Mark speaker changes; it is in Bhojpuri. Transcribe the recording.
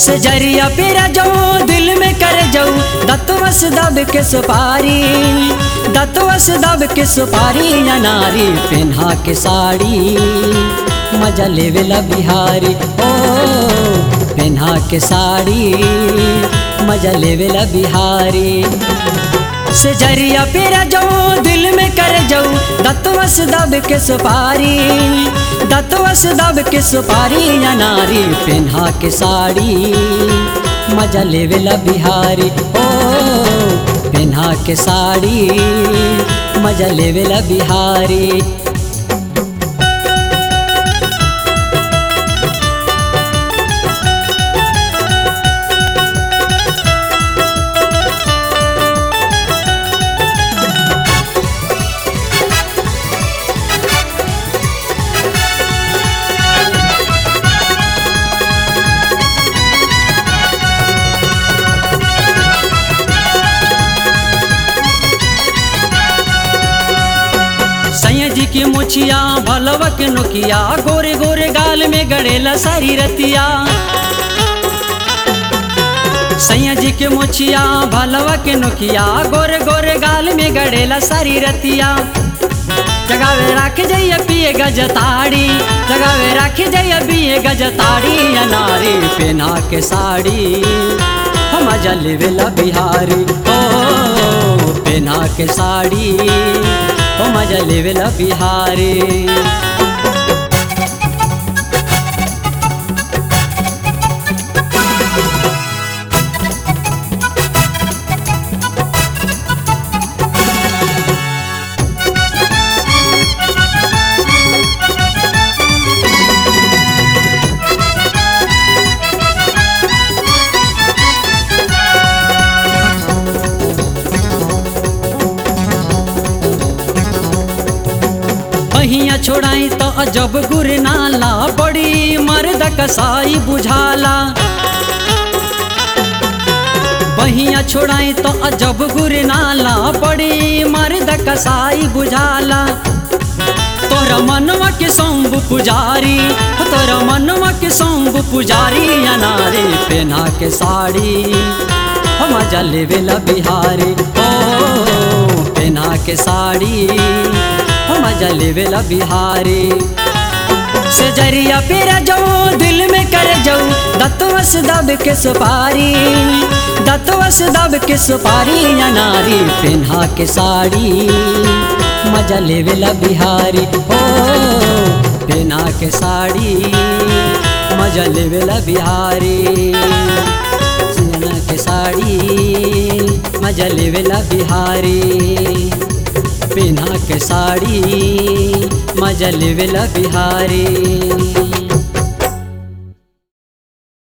Speaker 1: से जरिया पेरा जाऊं दिल में कर जाऊं दतवस दब के सुपारी दतवस दब के सुपारी या नारी पेन्हा के साड़ी मजा लेवेला बिहारी ओ पेन्हा के साड़ी मजा लेवेला बिहारी से जरिया पेरा जाऊं दिल में कर जाऊं दतवस दब के सुपारी दतवस दब के सुपारी या नारी पेन्हा के साड़ी मजा लेवेला बिहारी ओ पेन्हा के साड़ी मजा लेवेला बिहारी सैया जी की मुछिया भलवा के नोकिया गोरे गोरे गाल में गड़ेला सारी रतिया सैया जी के मुछिया भलवा के नोकिया गोरे गोरे गाल में गड़ेला सारी रतिया जगावे राख जइया पिए गजताड़ी जगावे राख जइया पिए गजताड़ी अनारी पेना के साड़ी हम जलवेला बिहारी ओ पेना के साड़ी ओ मजा लेवेला बिहारी पहिया छोड़ाई तो अजब गुर नाला बड़ी मर्द कसाई बुझाला पहिया छोड़ाई तो अजब गुर नाला बड़ी मर्द कसाई बुझाला तोरा मनवा के सोम्ब पुजारी तोरा मनवा के सोम्ब पुजारी अनारे पेना के साड़ी हम जलेवेला बिहारी ओ पेना के साड़ी हम जलेवेला बिहारी से जरिया पेरा जाऊं दिल में कर जाऊं दतवस दब के सुपारी दतवस दब के सुपारी या नारी पेन्हा के साड़ी मजा लेवेला बिहारी ओ पेन्हा के साड़ी मजा लेवेला बिहारी सिंगना के साड़ी मजा लेवेला बिहारी पेन्हा के साड़ी मजा लेवेला बिहारी